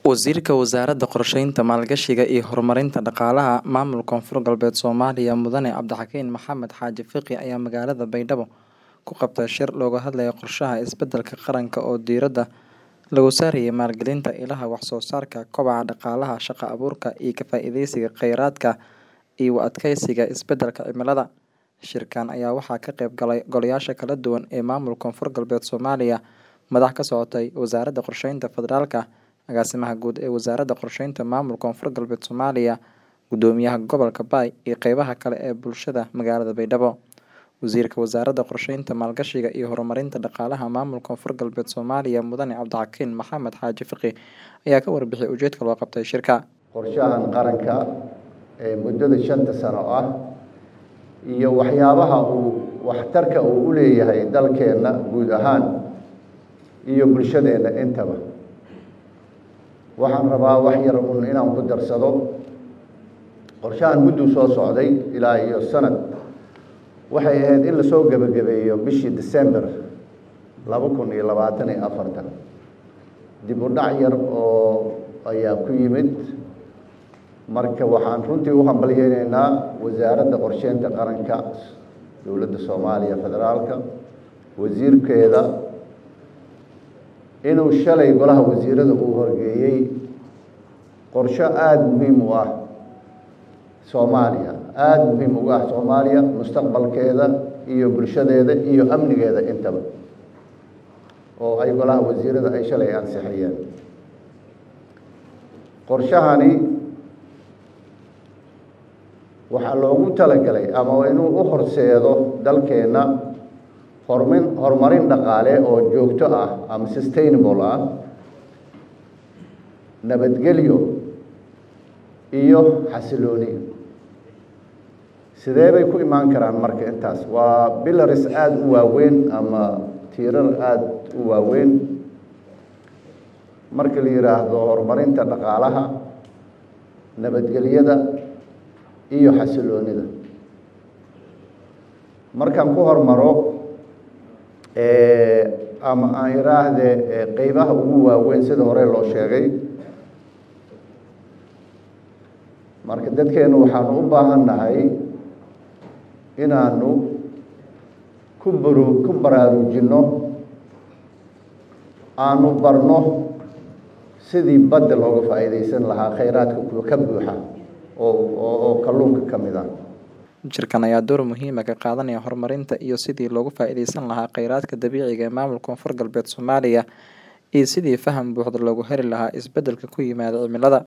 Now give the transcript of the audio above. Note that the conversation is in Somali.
Wasiirka Wasaaradda Qorsheynta, Maalgashiga iyo Horumarinta Dhaqaalaha Maamulka Koonfur Galbeed Soomaaliya Mudane Cabdixakiin Maxamed Xaaji Fiqi ayaa magaalada Baydhabo ku qabtay shir looga hadlayo qorshaha isbeddelka qaranka oo diiradda lagu saarayo maalgelinta ilaha wax soo saarka, kobaca dhaqaalaha, shaqo abuurka, iyo ka faa'iidaysiga kheyraadka iyo u adkeysiga isbeddelka cimilada. Shirkan ayaa waxaa ka qayb galay golayaasha kala duwan ee maamulka Koonfur Galbeed Soomaaliya, madax ka socotay Wasaaradda Qorsheynta Federaalka, Agaasimaha Guud ee Wasaaradda Qorsheynta Maamulka Koonfur Galbeed Soomaaliya, Gudoomiyaha Gobolka Bay iyo qeybaha kale ee bulshada magaalada Baydhabo. Wasiirka Wasaaradda Qorsheynta, Maalgashiga iyo Horumarinta Dhaqaalaha Maamulka Koonfur Galbeed Soomaaliya Mudane Cabdixakiin Maxamed Xaaji Fiqi ayaa ka warbixiyay ujeedka loo qabtay shirka. qorshahan qaranka ee muddada shanta sano ah iyo waxyaabaha uu waxtarka uu u leeyahay dalkeenna guud ahaan iyo bulshadeenna intaba waxaan rabaa wax yar un inaan ku darsado qorshahan mudduu soo socday ilaa iyo sanad waxay ahayd in lasoo gebagabeeyo bishii december laba kun iyo labaatan iyo afartan dib u dhac yar oo ayaa ku yimid marka waxaan runtii u hambalyeyneynaa wasaaradda qorsheynta qaranka dowladda soomaaliya federaalka wasiirkeeda inuu shalay golaha wasiirada uu horgeeyey qorsho aada muhiim u ah soomaaliya aada muhiim ugu ah soomaaliya mustaqbalkeeda iyo bulshadeeda iyo amnigeeda intaba oo ay golaha wasiirada ay shalay ansixiyeen qorshahani waxaa loogu talagalay ama inuu u horseedo dalkeenna hormin horumarin dhaqaale oo joogto ah ama sustainable ah nabadgelyo iyo xasilooni sidee bay ku imaan karaan marka intaas waa bilaris aada u waaweyn ama tiirar aada u waaweyn marka la yidhaahdo horumarinta dhaqaalaha nabadgelyada iyo xasiloonida markaan ku hormaro ama aan iraahde qeybaha ugu waaweyn sida hore loo sheegay marka dadkeenu waxaanu u baahan nahay inaanu ku baru ku baraarujinno aanu barno sidii badda looga faa'iidaysan lahaa kheyraadka ka buuxa oo oo kalluunka ka mid ah Shirkan ayaa door muhiim ah ka qaadanaya horumarinta iyo sidii loogu faa'iidaysan lahaa kheyraadka dabiiciga ee maamulka Koonfur Galbeed Soomaaliya iyo sidii faham buuxda loogu heli lahaa isbeddelka ku yimaada cimilada.